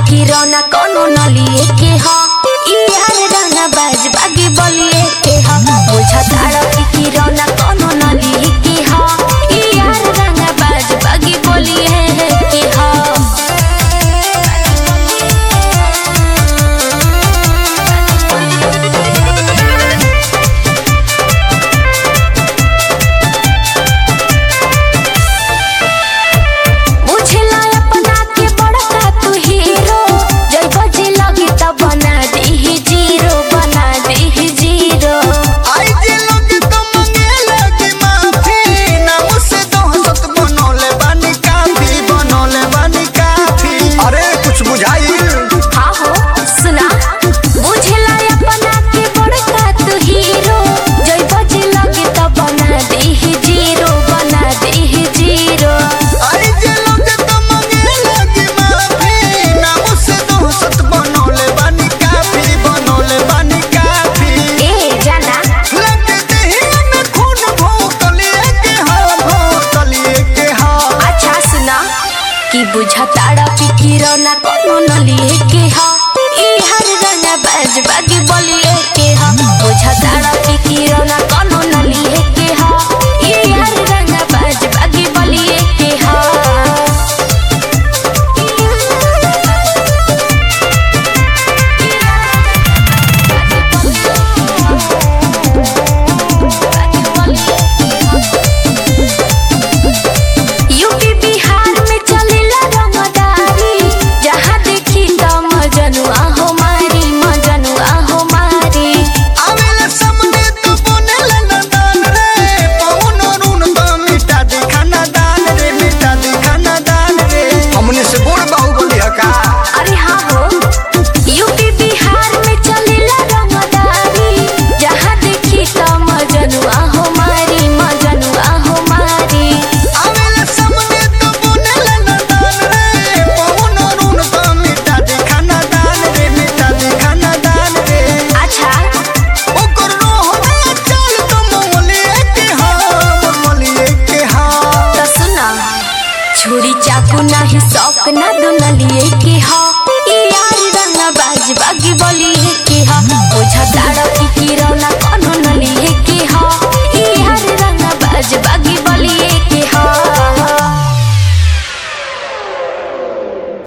किरौना कोनो नलिए के ह ई यार रंगा बाज बागी बलिए के ह बुझा तारा की किरौना कोनो नलिए के ह ई यार रंगा बाज बागी बलिए के ह बुझला अपना के बड़का तू हीरो जय बजे लगी त बना दीही जीरो बना दीही जीरो आई जे लोग तो मंगे लगी माफी नाम से दोहसत बनोले बानी काफी बनोले बानी काफी अरे कुछ बुझाई हाँ हो सुना बुझला अपना के बड़का तू हीरो जय बजे लगी त बना दीही जीरो बना दीही जीरो आई जे लोग तो मंगे लगी माफी नाम से दोहसत बनोले बानी काफी बनोले बानी काफी ए जाना लगते ही में खून भोतलिए के हाँ भोतलिए के हाँ अच्छा सुना कि बुझा तारा पिकिरो ना कोनो नलिए के हा ई हर रंगा बाज बागी बलिए के हा बुझा तारा पिकिरो ना कोनो नलिए के हा ई हर रंगा बाज बागी बलिए के हा यूपी बिहार में चलेला रंगदारी जहाँ देखी त मजनुआ हो मारी मजनुआ हो मारी आवेला सामने तो बनेला ना दान रे पवन अरुण तो मिटा दे खाना दान रे मिटा दे खाना दान रे हमने से बोल बाहुबली हका अरे हाँ हो यूपी बिहार में चलेला रंगदारी जहाँ देखी त मजनुआ हो मारी मजनुआ हो मारी आवेला सामने तो बनेला ना दान रे पवन अरुण तो मिटा दे खाना दान रे मिटा दे खाना दान रे अच्छा ओकर रोहना चल तो मोलिए के हाँ मोलिए के हाँ तो सुना छुरी चाकू नाही शौक ना दुनलिए के हा ई यार रंगा बाज बागी बलिए के हा बुझा तारा की किरौना कोनो